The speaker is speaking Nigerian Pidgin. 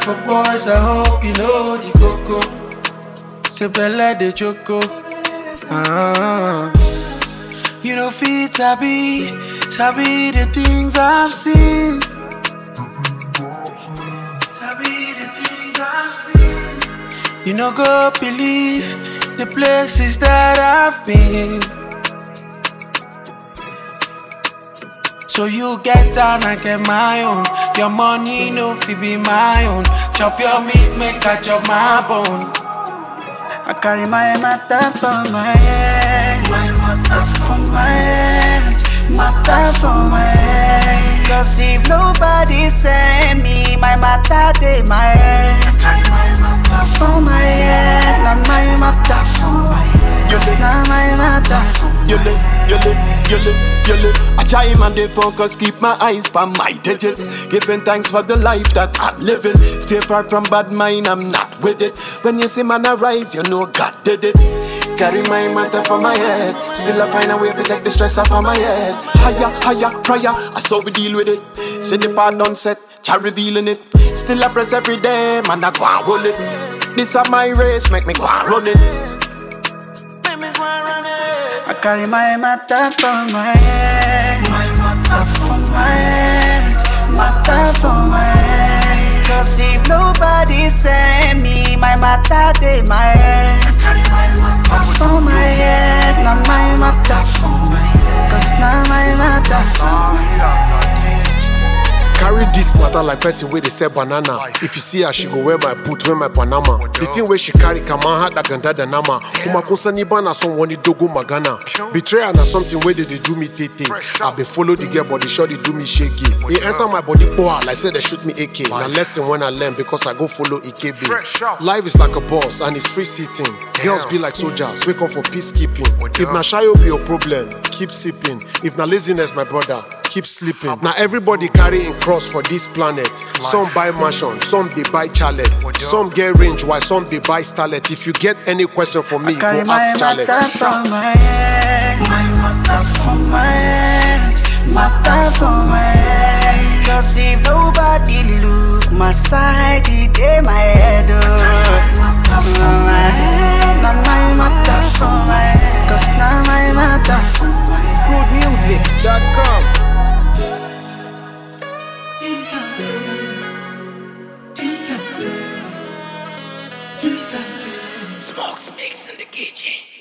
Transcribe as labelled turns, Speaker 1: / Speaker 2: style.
Speaker 1: for boys, I hope you know the coco. Say belle de choco. Ah. You know fit sabi, sabi the things I've seen. Sabi the things I've seen. You know go believe the places that I've been. So you get down, I get my own. Your money no fi be my own. Chop your meat, make I chop my bone.
Speaker 2: I carry my matter for my head, my matter for my head, matter for my head. Cause if nobody send me, my matter they my head. I carry my matter for my head, not my matter for my head. Just not my matter for my
Speaker 3: Yele, yele, yele, yele. I try and dey focus, keep my eyes on my digits. Giving thanks for the life that I'm living. Stay far from bad mind, I'm not with it. When you see man arise, you know God did it. Carry my matter for my head. Still I find a way to take the stress off of my head. Higher, higher, prayer. I saw we deal with it. See the part done set, try revealing it. Still I press every day, man I go and hold it. This is my race, make me go and run it. Make me go and run it.
Speaker 2: I carry my matter for my head, my matter for my head, matter for my head. Cause if nobody send me, my matter they my head. I carry my matter for my head, not my matter for my head. Cause now my matter for my head.
Speaker 4: Carry this matter like person where they sell banana. If you see her, she go wear my boot, wear my Panama. The thing where she carry come on hat like ganda the nama. Kuma kunsa ni bana someone dogo magana. Betrayal na something where they, they do me tete. I been follow the girl, but the shot they do me shaky. It enter my body, boah, like say they shoot me AK. Na lesson when I learn because I go follow EKB. Life is like a boss and it's free sitting. Girls be like soldiers, wake up for peacekeeping. If na shayo be your problem, keep sipping. If na laziness, my brother, keep sleeping. Now everybody carry in cross for this planet. Some buy mansion, some they buy chalet. Some get range, while some they buy starlet. If you get any question for me, go
Speaker 2: Carry my
Speaker 4: ask
Speaker 2: matter
Speaker 4: Charlotte.
Speaker 2: for my head, my matter for my head, matter for my head. Cause if nobody look my side, it dey my head. Oh. For my head, not my matter for my head. Cause now my matter for my head.
Speaker 5: Goodmusic.com.
Speaker 1: Smokes mix in the kitchen.